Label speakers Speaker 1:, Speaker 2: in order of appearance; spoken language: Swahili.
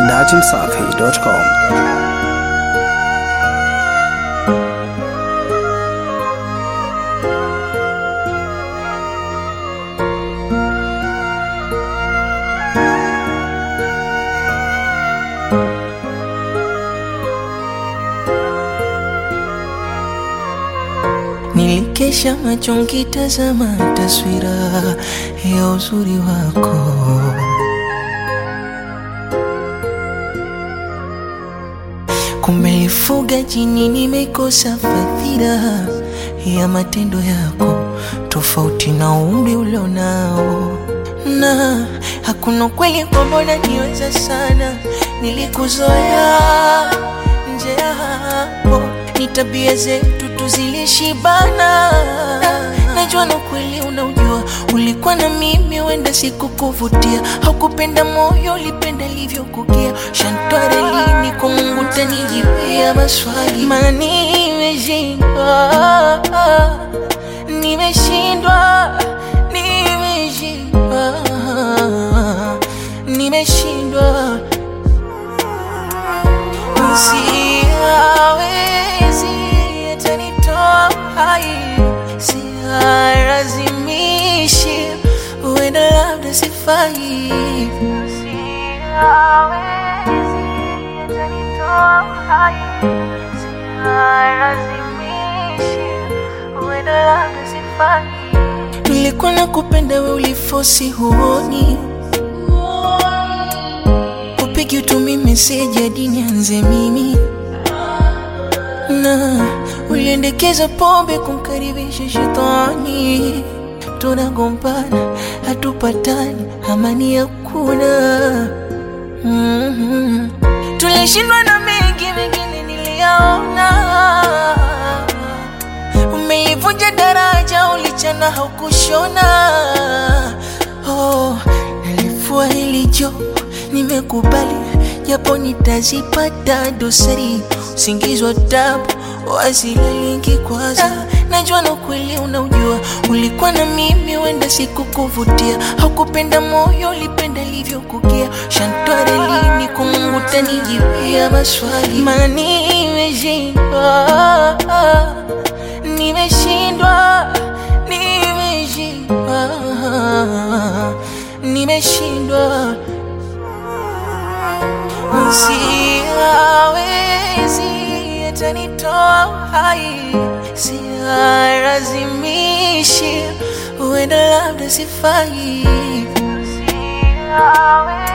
Speaker 1: dachimsafi.com.
Speaker 2: Nilikesha macho nkitazama taswira ya uzuri wako, kumbe lifuga jini, nimekosa fadhila ya matendo yako, tofauti na umri ulionao, na hakuna kweli kwamba unaniweza sana, nilikuzoea nje ya hapo, ni tabia zetu tuzilishibana. Najua na kweli unaujua, ulikuwa na mimi, wenda sikukuvutia, haukupenda moyo, ulipenda ilivyokukia. Shantware lini kwa Mungu tanijibia maswali, maana nimeshindwa, nimeshindwa, nimeshindwa, nimeshindwa Siawezi atanitoa hai, sialazimishi, huenda labda sifai. Siawezi atanitoa hai, sialazimishi, huenda labda sifai. Nilikuwa nakupenda, we ulifosi, huoni upigi utumi meseji hadi nianze mimi na uliendekeza pombe kumkaribisha shetani, tunagombana hatupatani, amani hakuna. mm-hmm. Tulishindwa na mengi, mengine niliyaona. Umeivunja daraja, ulichana haukushona. Oh, nalifua hili jo nimekubali japo nitazipata dosari, usingizi wa tabu wasilalingi kwanza. Najua na kweli unaujua, ulikuwa na mimi, wenda sikukuvutia, haukupenda moyo, ulipenda ilivyokukia. Shantware lini kwa Mungu tanijibia maswali, maana nimeshindwa, nimeshindwa, nimeshindwa, nimeshindwa Siawezi atanitoa hai, sialazimishi, huenda labda sifai. Siawezi